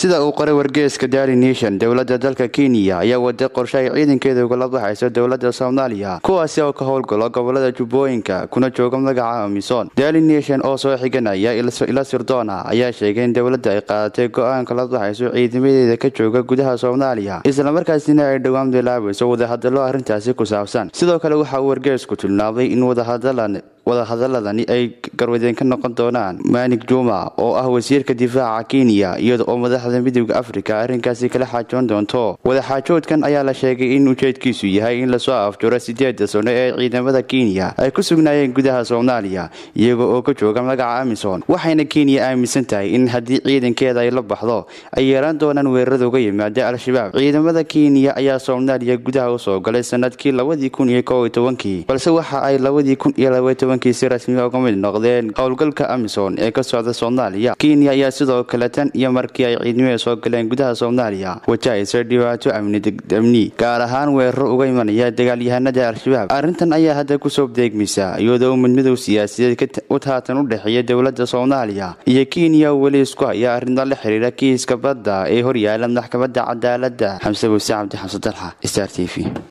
sida uu qoray wargeeska daily nation dowladda dalka kenya ayaa wada qorshe ay ciidankeeda ugala baxayso dowladda soomaaliya kuwaasi oo ka howlgalo gobolada jubbooyinka kuna jooga magaca amisom daily nation oo soo xiganaya ila sirdoona ayaa sheegay in dowladda ay qaadatay go-aan kala baxayso ciidamadeeda ka jooga gudaha soomaaliya islamarkaasina ay dhowaan bilaabayso wadahadallo arrintaasi ku saabsan sidoo kale waxa uu wargeesku tilmaamay in wadahadalan wadahadaladani ay garwadeen ka noqon doonaan maanig juma oo ah wasiirka difaaca kenya iyada oo madaxda midooda afrika arrinkaasi kala xaajoon doonto wadaxaajoodkan ayaa la sheegay in ujeedkiisu yahay in lasoo afjuro sideeda sano ee ciidamada kenya ay ku sugnaayeen gudaha soomaaliya iyaga oo ka jooga magaca amison waxayna kenya aaminsan tahay in haddii ciidankeeda ay la baxdo ay yeelan doonaan weerarada uga yimaada al-shabaab ciidamada kenya ayaa soomaaliya gudaha usoo galay sanadkii labadii kun iyo kow iyo tobankii balse waxa ay labadii kun iyo labaiy tobankii si rasmi uga mid noqdeen howlgalka amison ee ka socda soomaaliya kenya ayaa sidoo kale tan iyo markii ay ciidamada soo galeen gudaha soomaaliya wajahaysa dhibaato amni gaar ahaan weeraro uga imanaya dagaalyahanada al-shabaab arrintan ayaa hadda kusoo deegmaysa iyadoo midmadow siyaasadeed haatan u dhexeeya dowladda soomaaliya iyo kenya weli isku haya arrinta la xiriira kiiska badda ee horyaala maxkamadda cadaaladda xamse buse cabdi xamse dalxa star t v